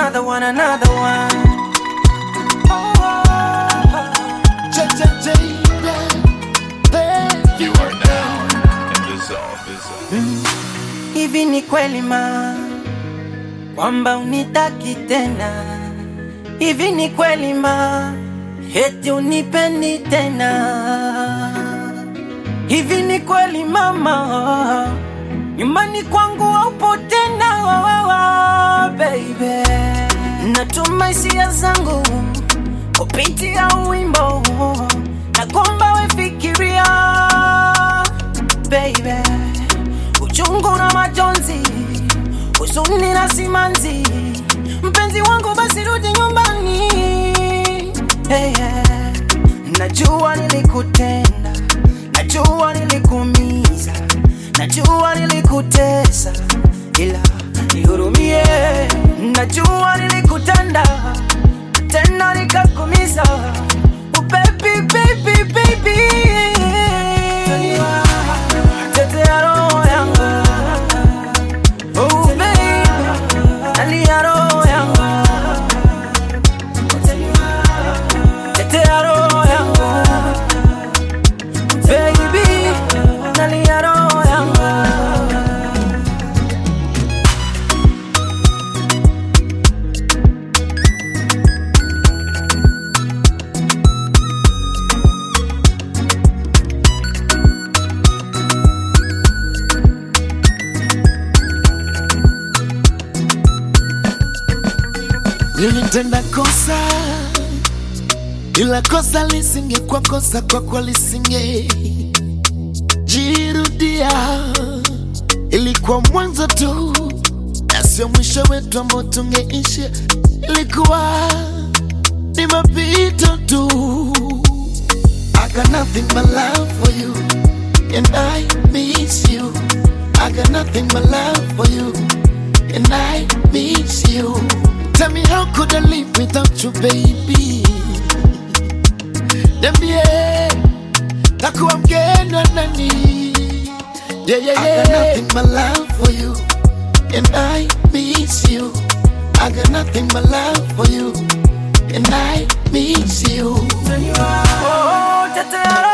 another one, another one. You are now in the zone. Hivi ni kweli ma kwamba unitaki tena? Hivi ni kweli ma eti unipendi tena? Hivi ni kweli mama nyumbani kwangu haupo tena baby? Natuma hisia zangu kupitia wimbo na kwamba wefikiria baby uchungu na majonzi, huzuni na simanzi. Mpenzi wangu, basi rudi nyumbani. Hey, yeah. Najua nilikutenda, najua nilikuumiza, najua nilikutesa, ila nihurumie. Najua nilikutenda tena nikakumiza. Oh, baby, baby, baby. Tetea roho yangu. Oh, baby. Nalia roho yangu. Tetea roho yangu. Baby, nalia roho yangu. Nilitenda kosa, ila kosa lisingekuwa kosa kwako, lisinge jirudia. Ilikuwa mwanzo tu na sio mwisho wetu ambao tungeishi. Ilikuwa ni mapito tu. I got nothing but love for you and I miss you. I got nothing but love for you and I miss you. Tell me how could I live without you, baby? Niambie, takuwa mgeni wa nani? Yeah, yeah, yeah. I got nothing but love for you, and I miss you. I got nothing but love for you, and I miss you. Oh, tetea